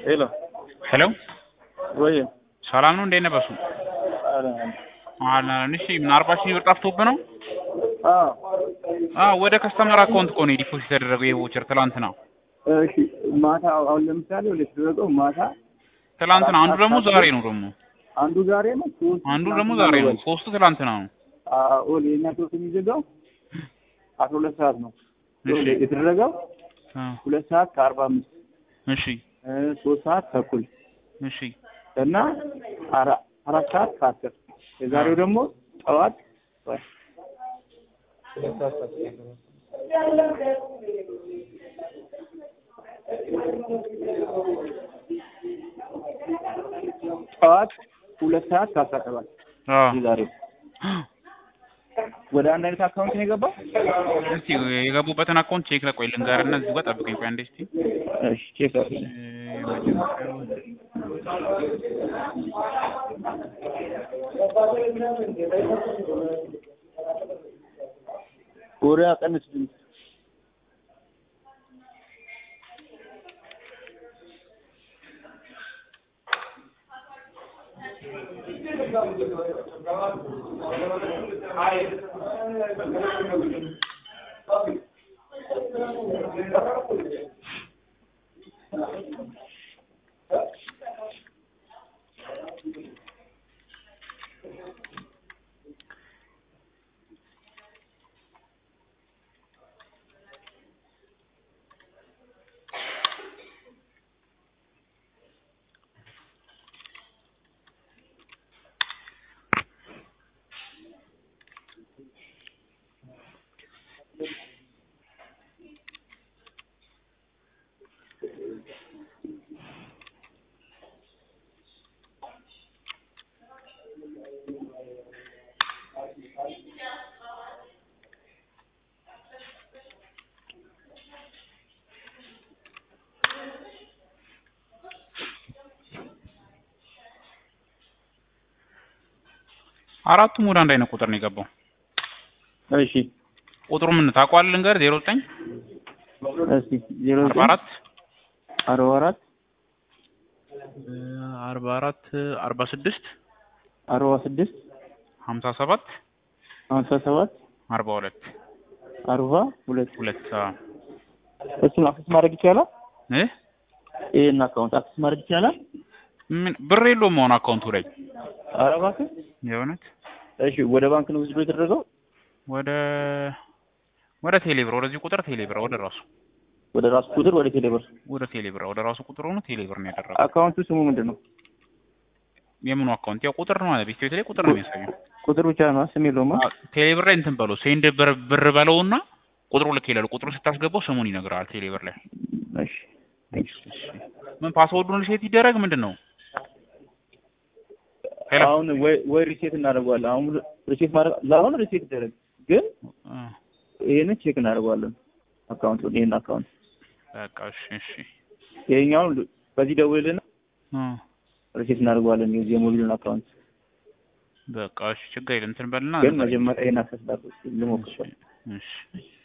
ሄሎ ሄሎ ወይ ሰላም ነው? እንዴት ነህ? በሱ አላን እሺ፣ ምን አርባ ሺህ ብር ጠፍቶብህ ነው? አዎ አዎ፣ ወደ ከስተመር አካውንት እኮ ነው ዲፖዚት የተደረገው ይሄ ቮቸር ትላንትና እሺ ማታ አሁን ለምሳሌ ወደ ተደረገው ማታ ትላንትና፣ አንዱ ደግሞ ዛሬ ነው ደግሞ አንዱ ዛሬ ነው ሶስት አንዱ ደግሞ ዛሬ ነው፣ ሶስቱ ትላንትና ነው። አዎ የኛ ሶስት የሚዘጋው አስራ ሁለት ሰዓት ነው እሺ የተደረገው አ ሁለት ሰዓት ከአርባ አምስት እሺ ሶስት ሰዓት ተኩል እሺ እና አራ- አራት ሰዓት ከአስር የዛሬው ደግሞ ጠዋት ወይ ሁለት ሰዓት ከአስር ጠዋት ሁለት ሰዓት ከአስራ ሰባት አ የዛሬው ወደ አንድ አይነት አካውንት ነው የገባው። እስቲ የገቡበትን አካውንት ቼክ ለቆይ ልንገርና እዚህ ጋር ጠብቀኝ። ቆይ አንዴ እስቲ እሺ ቼክ አድርግ። እ የመጀመሪያው ወሬ አቀንስ ድምፅ አራቱም ወደ አንድ አይነት ቁጥር ነው የገባው። እሺ ቁጥሩ ምን ታውቀዋለህ? ልንገርህ ዜሮ ዘጠኝ እስቲ ዜሮ አርባ አራት አርባ አራት አርባ አራት አርባ ስድስት አርባ ስድስት ሀምሳ ሰባት ሀምሳ ሰባት አርባ ሁለት አርባ ሁለት ሁለት እሱን አክሰስ ማድረግ ይቻላል። እ ይሄን አካውንት አክሰስ ማድረግ ይቻላል። ምን ብር የለውም መሆን አካውንቱ ላይ ኧረ እባክህ የእውነት እሺ ወደ ባንክ ነው ወስዶ የተደረገው ወደ ወደ ቴሌብር ወደዚህ ቁጥር ቴሌብር ወደ ራሱ ወደ ራሱ ቁጥር ወደ ቴሌብር ወደ ቴሌብር ወደ ራሱ ቁጥር ሆኖ ቴሌብር ነው ያደረገው። አካውንቱ ስሙ ምንድን ነው? የምኑ አካውንት ያው ቁጥር ነው ማለት ቤት ላይ ቁጥር ነው የሚያሳየው። ቁጥር ብቻ ነው ስም የለውም። አዎ፣ ቴሌብር ላይ እንትን በለው ሴንድ ብር ብር በለውና ቁጥሩ ልክ ይላል። ቁጥሩ ስታስገባው ስሙን ይነግርሃል ቴሌብር ላይ። እሺ ምን ፓስወርዱን ሪሴት ይደረግ ምንድን ነው? ሄሎ አሁን ወይ ወይ ሪሴት እናደርገዋለን። አሁን ሪሴት ማድረግ ለአሁን ሪሴት ይደረግ፣ ግን አ፣ ይሄንን ቼክ እናደርገዋለን። አካውንቱን ይሄን አካውንት በቃ እሺ እሺ ይሄኛውን በዚህ ደውልና አ፣ ሪሴት እናደርገዋለን። የዚህ የሞቢሉን አካውንት በቃ እሺ ችግር የለም እንትን በልና ግን መጀመሪያ ይሄን አክሰስ ላድርግ ልሞክር። እሺ